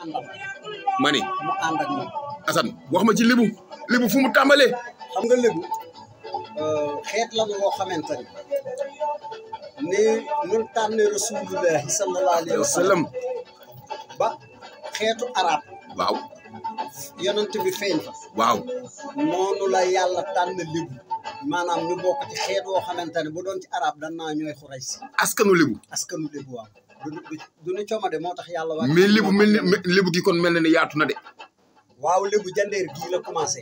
àndal ma ni mu ànd ak moom Assane wax ma ci libu libu fu mu tàmbalee xam nga lébu xeet la woo xamante ni ni ñun tànne rasulullahi sallallahu alayhi wa sallam sallam ba xeetu arab waaw yonent bi feeñ fa waaw noonu la yàlla tànn lébu maanaam ñu bokk ci xeet woo xamante ne bu doon ci arab dan naa ñooy xuray si askanu libu askanu lébu waaw du du du ñu comade moo tax yàlla wax mais libu mel ni libu gi kon mel na ne yaatu na de waaw lébu jandeer gii la commencé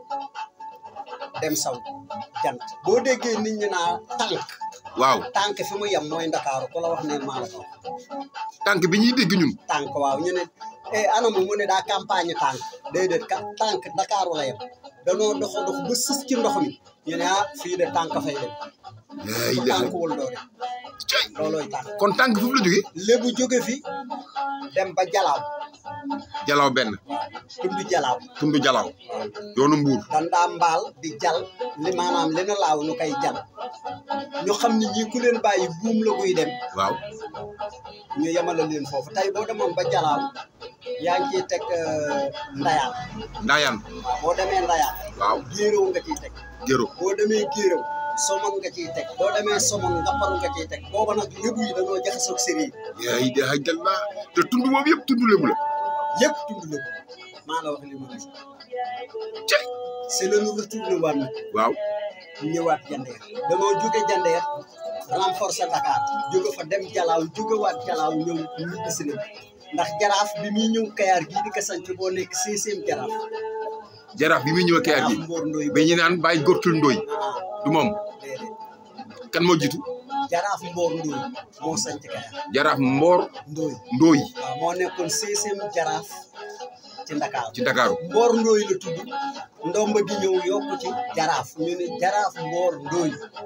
dem saw jant boo déggee nit ñi naa tànk waaw tànk fi mu yem mooy ndakaaru ku la wax ne maa la ko wax tànk bi ñuy dégg ñun tànk waaw ñu ne eh anamu mu ne daa campagne tànk déedéet ka tànk ndakaaru la yem danoo dox dox ba sës ci ndox mi ñu ne ah fii de tànk fay dem ay ku tànk wul doo dem cay loolooy tànk kon tànk foofu la jógee lébu jóge fi dem ba jalaaw jalaaw benn tund jalaaw tundu jalaaw yoonu mbuur dan daa mbaal di jal li maanaam li na laaw ñu koy jal ñu xam ni ñii ku leen bàyyi buum la buy dem waaw ñu yemale leen foofu tey boo demoon ba jalaaw yaa ngi ciy teg euh, ndayaan ndaayaan waaw boo demee ndayaan waaw géeréw nga ciy teg géro boo demee géeréw somon nga ciy teg boo demee somon ngapparu nga ciy teg booba nag lébu yi dañoo jaxasoog séri yaa yi de hajjalla te tund boobu yëpp tund lébu la yëpp tund lébu maa la wax li ma gis cay c'est le nous retourné waat nag waaw ñëwaat jandeer danoo jóge jandeer renforcer Dakar jóge fa dem jalaaw jóge waat jalaaw ñëw ñibbi si na ndax jaraaf bi muy ñëw kayaar gii di ko sanc boo nekk sixième jaraaf jaraaf bi muy ñëw kayaar gi jaraaf mboor ndooy ba ñu naan bàyyi gortul ndooy ah du moom déedéet kan moo jiitu jaraaf mboor ndooy moo sanc kayaar jaraaf mboor ndooy ndooy waaw moo nekkoon sixième jaraaf ci Dakar ci Ndakaaru mboor ndooy la tudd ndomba gi ñëw yokku ci jaraaf ñu ne jaraaf mboor ndooy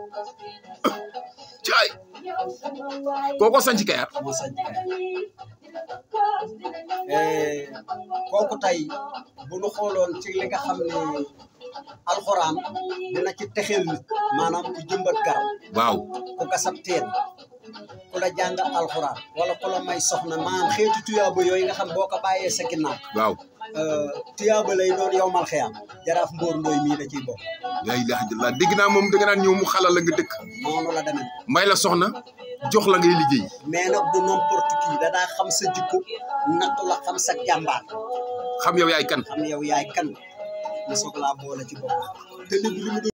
caay kooko sanc kayaar moo sanc kayaar Eh, kooku tey bu nu xooloon ci li nga xam ne alxuraan dina ci texeel nit maanaam ku jëmbat garab waaw ku gasab teen ku la jàngal alxuraan wala ku la may soxna maanaam xeetu tuyaaba yooyu nga xam boo ko bàyyee sa ginnaaw waaw euh, tuyaaba lay doon yow mal xiyam jaraaf mbóor ndooy mii da ciy bokk yaa ilaha illallah dégg naa moom da nga naan ñëw mu xalal la nga dëkk noonu la demee may la soxna jox la ngay liggéey mais nag du n'importe qui da daa xam sa jikko nattu la xam sa jàmbaar xam yow yaay kan xam yow yaay kan mu soog laa boole ci bopp te li li mu